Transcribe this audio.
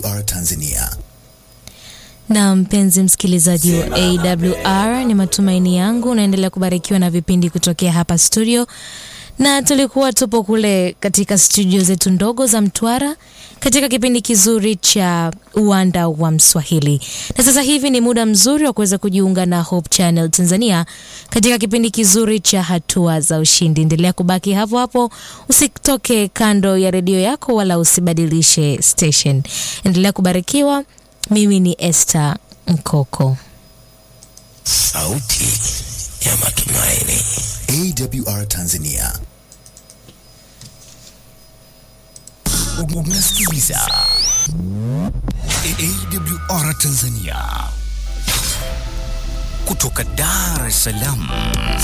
AWR Tanzania. Na mpenzi msikilizaji wa AWR, ni matumaini yangu unaendelea kubarikiwa na vipindi kutokea hapa studio, na tulikuwa tupo kule katika studio zetu ndogo za Mtwara katika kipindi kizuri cha uwanda wa Mswahili, na sasa hivi ni muda mzuri wa kuweza kujiunga na Hope Channel Tanzania katika kipindi kizuri cha hatua za ushindi. Endelea kubaki hapo hapo, usitoke kando ya redio yako wala usibadilishe station. Endelea kubarikiwa. Mimi ni Esther Mkoko. Sauti ya matumaini. AWR Tanzania. Unasikiliza AWR Tanzania kutoka Dar es Salaam,